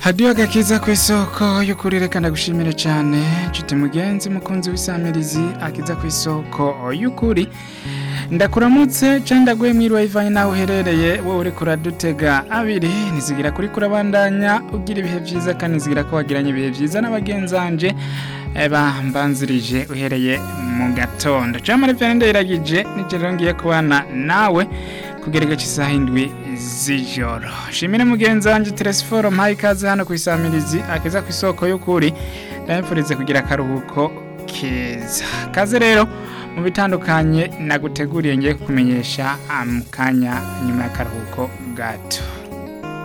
hadiyo agakiza ku isoko y'ukuri reka ndagushimire cyane nshuti mugenzi mukunzi w'isamirizi akiza ku isoko y'ukuri ndakuramutse cyangwa ndaguhe mwiriwe ivanye nawe uherereye wowe uri kuradutega abiri nizigira kuri kurabandanya ugira ibihe byiza kandi nizigira ko wagiranye ibihe byiza n'abagenzanje bambanzirije uhereye mu gatondo cyangwa muri ndayiragije nijoro rero ngiye kubana nawe kugerega cy'isaha indwi z'ijoro shimire mugenzi wanjye teresiforo mpaye ikaze hano ku isamirizi akeza ku isoko y'ukuri ndabifurize kugira akaruhuko keza kaze rero mu bitandukanye naguteguriye ngiye kukumenyesha mu kanya nyuma y'akaruhuko gato